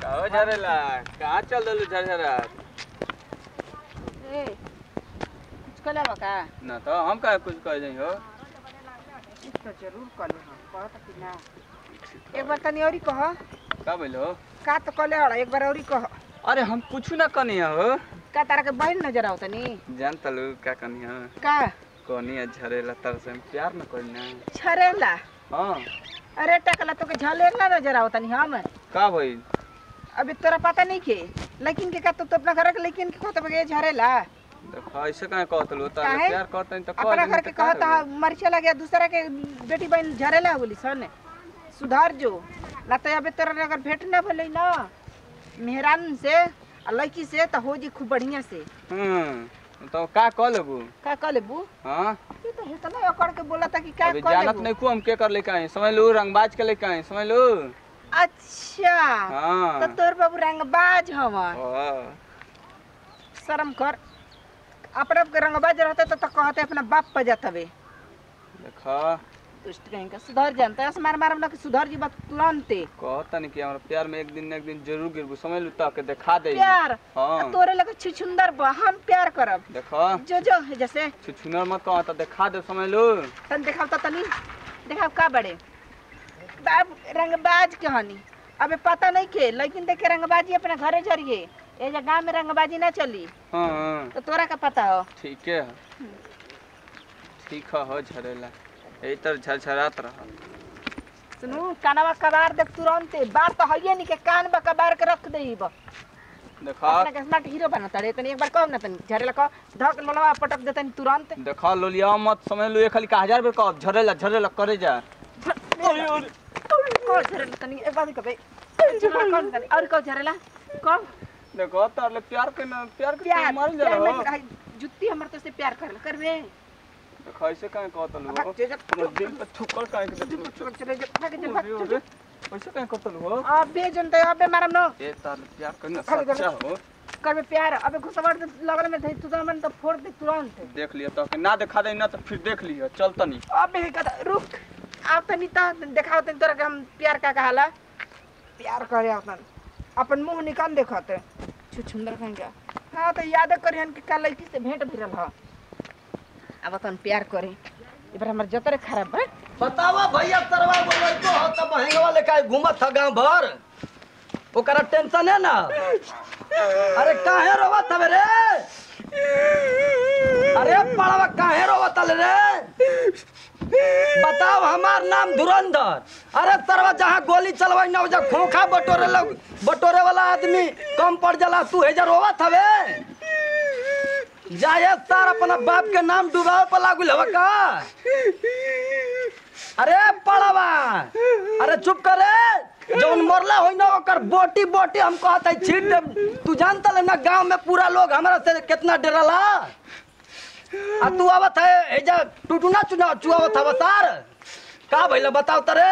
कहो झरेला कहाँ चल दलू झरझरा ए कुछ कले बका ना तो हम का कुछ कह जाइ हो कुछ तो जरूर कले हम कहत कि ना एक बार तनी औरी कह का बोल हो का तो कले हड़ा एक बार औरी कह अरे हम कुछ ना कनी हो का तारा के बहन नजर आओ तनी जान तलू का कनी हो का कनी है झरेला तर से हम प्यार न करी ना छरेला हाँ अरे टकला तो के झलेला नजर आओ तनी हम का भइल अभी तोरा पता नहीं के लेकिन के का तू तो अपना घर के लेकिन के कहत बगे झरेला देखो ऐसे काहे कहत लो तारे काहे? प्यार करते तो कह अपना देनी घर तो के का कहता होई? मरचे लगे दूसरा के बेटी बहन झरेला बोली सन सुधार जो ना तो अबे तोरा अगर भेंट ना भले ना मेहरान से आ लड़की से तो हो जी खूब बढ़िया से हम्म तो का कह लेबू का कह लेबू हाँ ये तो इतना अकड़ के बोला था कि क्या अभी कह जानत लेबू नहीं को हम के कर लेके आए समझ लू रंगबाज के लेके आए समझ लू अच्छा हाँ तो तोर बाबू रंगबाज हवन हाँ। शर्म कर अपने के रंगबाज रहते तो, तो कहते अपना बाप पर जात हवे देखो दुष्ट कहीं का सुधर जानता है मार मार कि सुधर जी बात तुरंते कहता नहीं कि हमारा प्यार में एक दिन न एक दिन जरूर गिरबू समझ लू तक दिखा दे प्यार हाँ आ तोरे लगे छुछुंदर बा हम प्यार करब देखो जो जो है जैसे छुछुनर मत कहो तो दिखा दे समझ लू तन देखाव तो तनी देखाव का बड़े बाप रंगबाज कहानी अबे पता नहीं के लेकिन देखे रंगबाजी अपने घरे जरिए ये जो गांव में रंगबाजी ना चली हाँ हाँ तो तोरा का पता हो ठीक है ठीक है हो झरेला यही तर झरझरात रहा सुनू कानवा कबार देख तुरंते बात तो हइये नहीं के कान बा कबार के रख देई बा देखो अपना के स्मार्ट हीरो बनता रे तनी एक बार कहो ना तनी झरेला कहो धक लोलवा पटक दे तनी तुरंत देखो लोलिया मत समझ लू ये खाली का हजार बेर कहो झरेला झरेला करे जा कहो झरेला तनी एक बार कबे झरेला कहो तनी और कहो झरेला कहो देखो तार ले प्यार के ना प्यार के प्यार मर जा प्यार में रहो कहा, जुत्ती हमर तो से प्यार कर करबे देखो ऐसे काहे कहत लू भाग जे जब हमर दिल पे ठुकर काहे के दे चले जा भाग जा भाग अरे ऐसे काहे कहत लू हो अबे जनते अबे मारम न ए तार ले प्यार करना भाग जा। सच्चा हो करबे प्यार अबे घुसवाड़ दे लगल में धई तू तो मन तो फोड़ दे तुरंत देख लिया तो कि ना दिखा दे ना तो फिर देख लिया चल तनी अबे कदा रुक आप तनी ता देखाओ तनी तोरा के हम प्यार का कहाला प्यार करे अपन अपन मुंह निकाल देखत छु सुंदर कहेंगे हाँ तो याद करिहन कि का लड़की से भेंट भिरल ह अब तन प्यार करे ई बार हमर जतरे खराब बा बतावा भैया तरवा बोलै तो हो त बहेंगवा लेके घूमत ह गांव भर ओकरा टेंशन है ना अरे काहे रोवत हवे रे अरे पड़वा काहे रोवत हले रे बताओ हमार नाम धुरंधर अरे तरवा जहाँ गोली चलवाई ना जा खोखा बटोरे लग बटोरे वाला आदमी कम पड़ जाला तू हेजा रोवत हवे जाए तार अपना बाप के नाम डुबावे पर लागू हवा का अरे पड़वा अरे चुप करे जौन मरला होई ना ओकर बोटी बोटी हम कहत है छीट देब तू जानता ले ना गांव में पूरा लोग हमरा से कितना डरला आ तू आवत है एजा टुटुना चुना चुआवत हवा तार का भइला बताओ तरे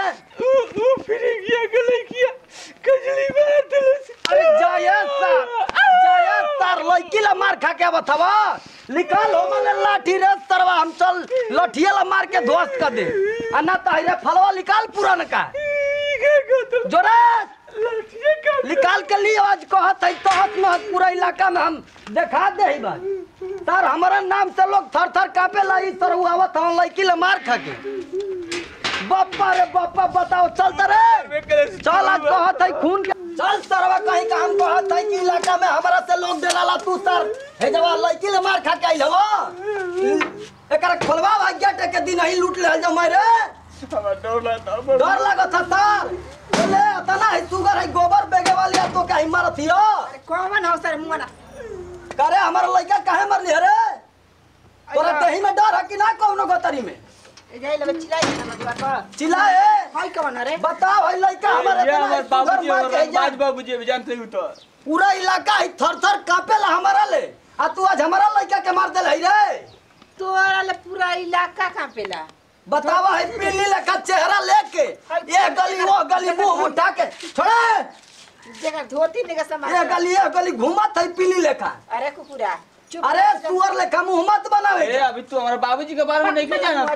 अरे जाये तार जाये तार लड़की ला मार खा के आवत हवा निकाल हो मने लाठी रे तरवा हम चल लठिया ला मार के ध्वस्त कर दे आ ना तो रे फलवा निकाल पुरान का जोरे निकाल के लिए आज कहत है तहत में पूरा इलाका में हम देखा दे ही बात सर हमारा नाम से लोग थर थर कापे ला ई सर आवत हम लड़की ला मार खा के बापा रे बापा बताओ चल रे चल आज कहत है खून के चल सरवा कहीं का हम कहत है कि इलाका में हमारा से लोग डराला तू सर हे जवा लड़की ले मार खा के आइल हो एकरा खोलवा भाग गेट के दिन ही लूट ले जो मारे डर लगत था सर बोले तना है सुगर है गोबर बेगे वाली आ तो कहीं मारत हियो अरे कौन हो सर मुंह ना करे हमारा लड़का काहे मरली रे तोरा देही में डर है कि ना कौनो गतरी में ए जाई लगे चिल्लाई ना मजबा पर चिल्लाए हाय कौन रे बताओ भाई लड़का हमारे ये तना हमार है, सुगर बाबूजी मार और के जा। रंगबाज बाबूजी भी जानते हो तो पूरा इलाका ही थर थर कापेला हमारा ले आ तू आज हमारा लड़का के मार देल है रे तोरा ले पूरा इलाका कांपेला बतावा है पीली लेखा चेहरा लेके ये गली वो गली मुंह उठा के छोड़े जगह धोती निका समा ये गली ये गली घूमत है पीली लेखा अरे कुकुरा चुप अरे सुअर लेखा मुंह मत बनावे ए अभी तू हमारे बाबूजी के बारे में नहीं जाना चुप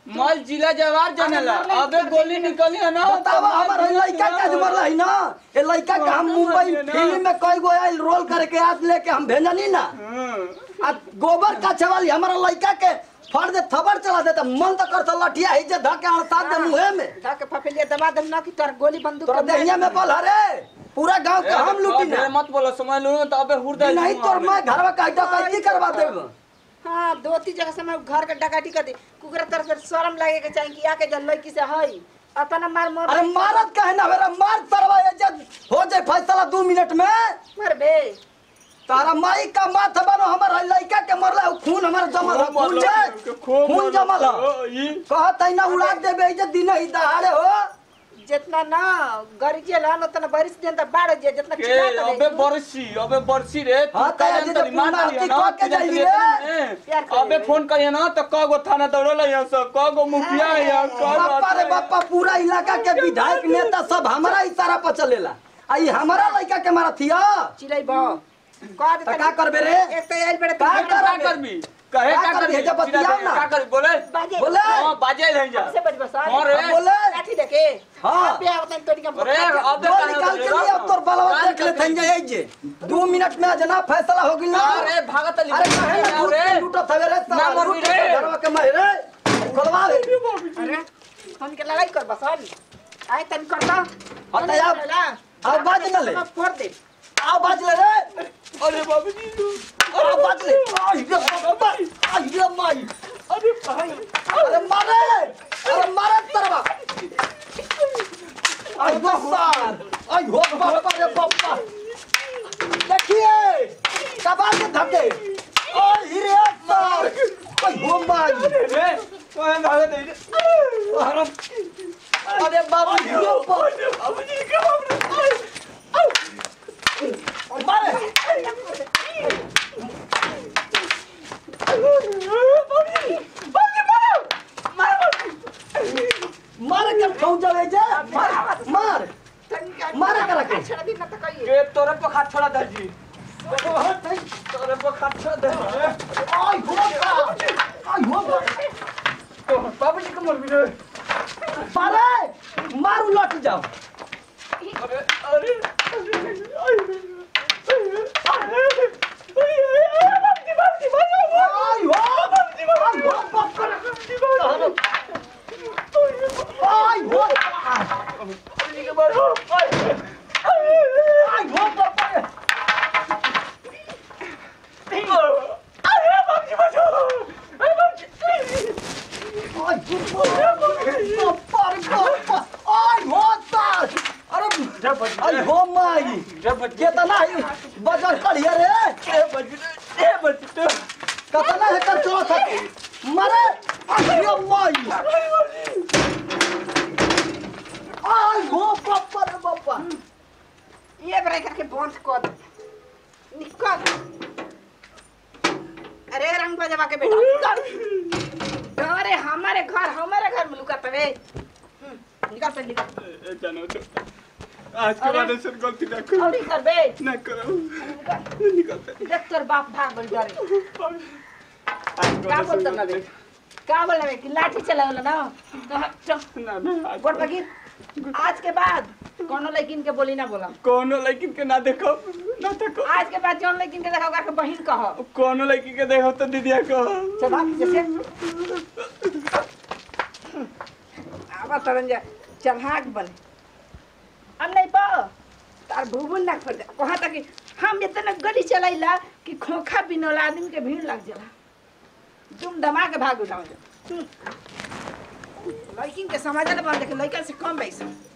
मल जिला जवार जनेला अरे अबे गोली निकली है ना बतावा हमार है लड़का का जो मरला है ना ये लड़का का हम मुंबई फिल्म में कई गो आइल रोल करके आज लेके हम भेजनी ना हाँ। आ गोबर का छवाली हमारा लड़का के फड़ दे थबर चला देता मन तो करता लठिया ही जे धके अड़सा दे मुहे में धके फफेलिया दबा देम ना कि तोर गोली बंदूक तोरा के मारे। दहिया में बोल हरे पूरा गांव के हम लूटी अबे ना मत बोलो समझ लो तो अबे हुर्दा नहीं तोर मैं घरवा का डकैती करवा देब हाँ दो तीन जगह से मैं घर के डकाटी कर दी कुकरा तरफ से शर्म लगे के चाहिए कि आके जल लड़की से हई अपना मार मोर अरे मारत काहे ना मेरा मार तरवा ये जब हो जाए फैसला दो मिनट में मर बे तारा माई का माथ बनो हमर है लड़का के मरला उ खून हमर जमल है खून जे खून जमल है कहत है ना उड़ा देबे जे दिन ही दहाड़े हो जितना ना गरीजे लान उतना बारिश दिन तक बाढ़ जे जितना के चिल्ला के अबे देखू। बरसी अबे बरसी रे तू हाँ, तो कहे आज न तो तनी मान पूर्ण लिया आरती ना, कह के तुझे जाइए तुझे रे। तुझे प्यार तुझे। अबे करिए। फोन करिए ना तो कगो थाना दौड़ल है सब कगो मुखिया है यहाँ बापा रे बापा पूरा इलाका के विधायक नेता सब हमारा इशारा पर चलेला आई हमारा लड़का के मारथिया चिल्लाई बा कह दे तो का करबे रे एक तो आइल बड़े का का करबे? करबी कहे का का करबी? करबी जब बतियाओ ना। का करबी बोले बाजे बोले हां बाजे रह जा से बज बस हाँ रे। बोले लाठी देखे हाँ। पे आवतन तोड़ी का अरे अबे दो कहाँ निकाल के बोले लिए अब तोर बलवा कान देख ले करबी। थन जाए जे दो मिनट में जना फैसला हो गिल ना अरे भागत अली अरे काहे ना लूट के लूटत हवे रे ना साला मरबी लूट के रे। घरवा के मारे रे खोलवा रे अरे फोन के लड़ाई कर बस आए तन करता हाँ, तो आप- आप बाज न ले। फोड़ दे आओ बाज ले रे अरे बाबूजी अरे बाज ले आई रे बाबा आई रे माई अरे भाई अरे मारे अरे मारे तरवा आई गो सार आई हो बापा रे बापा देखिए कबाल के धके आई रे सार आई हो माई रे कोई भागत नहीं अरे अरे बाबा यो बाप बाबूजी क्या बाबूजी मारे मारे के खाऊ जावे जे मार मार मारे करा के। छड़ा दिन तक कहिए के तोरे पर हाथ छोड़ा दे जी तोरे पर हाथ छोड़ा दे आई हो बाप आई हो बाप बाबूजी को मर भी रे मारे मारू लट जाओ अरे अरे आई हो आई हो बाप आई हो आई हो बाप आई हो बाप बाप आई हो तार अरे आई हो माई केतना है बजर करिए रे कतना है कर चलो था मरे आई हो माई आई हो बापा रे बापा ये ब्रेकर के बंद कर दे निकल अरे रंग बजवा के बेटा अरे हमारे घर हमारे घर में लुका तवे हम्म, निकल से निकल आज के बाद ऐसे गलती ना करो और कर बे ना करो निकल निकलते देख तोर बाप भाग बन डरे आज का बोलता ना बे का बोल रहे कि लाठी चलावला ना तो चल ना ना आज गोड़ पगी आज के बाद कोनो लड़किन के बोली ना बोला कोनो लड़की के ना देखो ना देखो आज के बाद जौन लड़किन के देखा ओकरा के बहिन कह कोनो लड़की के देखो तो दीदिया को चल भाग जैसे आवा तरन जा चढ़ाक बने अब नहीं पा तार भूबुल ना खोल कहा था कि हम इतना गली चलाइला कि खोखा बिनौला आदमी के भीड़ लग जाला तुम दमा के भाग उठाओ लड़किन के समझ ले बन देखे लड़का से कम बैसा